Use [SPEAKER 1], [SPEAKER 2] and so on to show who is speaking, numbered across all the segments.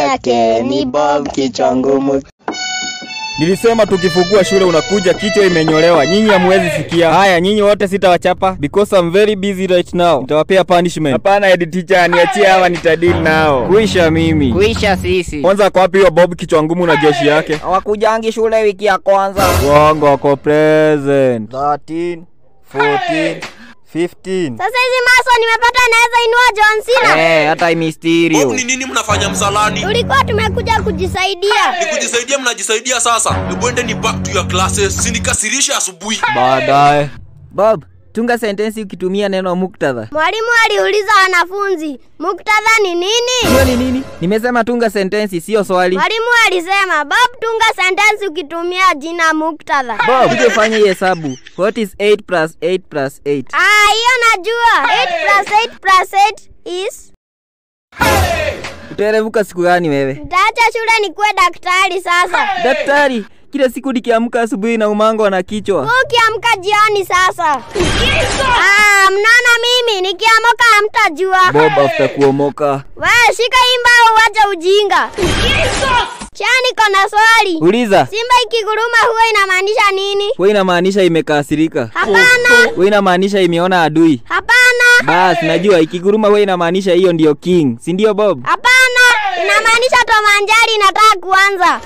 [SPEAKER 1] yake ni Bob kichwa ngumu.
[SPEAKER 2] Nilisema tukifungua shule unakuja kichwa imenyolewa. Nyinyi hamwezi sikia. Haya, nyinyi wote sitawachapa because I'm very busy right now. Nitawapea punishment. Hapana, head teacher, niachie hawa nitadili nao. Kuisha mimi.
[SPEAKER 3] Kuisha sisi.
[SPEAKER 2] Kwanza ako wapi huyo Bob kichwa ngumu na jeshi yake?
[SPEAKER 3] Hawakujangi shule wiki ya kwanza.
[SPEAKER 2] Wongo wako present. 13, 14, 15.
[SPEAKER 4] Sasa hizi maso nimepata naweza inua John Cena.
[SPEAKER 3] Eh, hata Mysterio.
[SPEAKER 5] Bob ni nini mnafanya msalani?
[SPEAKER 4] Tulikuwa tumekuja kujisaidia.
[SPEAKER 5] Ni kujisaidia mnajisaidia sasa. Hebu endeni back to your classes. Sinikasirisha asubuhi.
[SPEAKER 2] Baadaye.
[SPEAKER 3] Bob, tunga sentensi ukitumia neno muktadha.
[SPEAKER 4] Mwalimu aliuliza wanafunzi, muktadha ni nini?
[SPEAKER 3] Hiyo ni nini? Nimesema tunga sentensi, sio swali.
[SPEAKER 4] Mwalimu alisema, Bob, tunga sentensi ukitumia jina muktadha.
[SPEAKER 3] Bob, kuja ufanye hii hesabu. What is 8 plus 8 plus 8?
[SPEAKER 4] Ah, hiyo najua. 8 plus 8 plus 8 is
[SPEAKER 3] Utaerevuka siku gani wewe?
[SPEAKER 4] Nitaacha shule nikuwe daktari sasa.
[SPEAKER 3] Daktari, kila siku nikiamka asubuhi na umango na kichwa.
[SPEAKER 4] Wewe ukiamka jioni sasa. Ah, mnaona mimi nikiamoka hamtajua.
[SPEAKER 3] Bob after kuomoka.
[SPEAKER 4] Wewe shika hii mbao uache ujinga. Chani niko na swali.
[SPEAKER 3] Uliza.
[SPEAKER 4] Simba ikiguruma huwa inamaanisha nini?
[SPEAKER 3] Wewe inamaanisha imekasirika.
[SPEAKER 4] Hapana.
[SPEAKER 3] Wewe inamaanisha imeona adui.
[SPEAKER 4] Hapana.
[SPEAKER 3] Bas, najua ikiguruma wewe inamaanisha hiyo ndio king, si ndio Bob?
[SPEAKER 4] Hapana. Inamaanisha tomanjari inataka kuanza.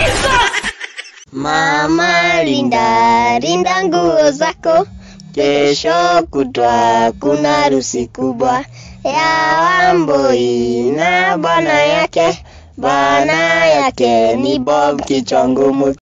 [SPEAKER 1] Mama linda linda nguo zako, kesho kutwa kuna harusi kubwa ya Wambui na bwana yake. Bwana yake ni Bob kichwa ngumu.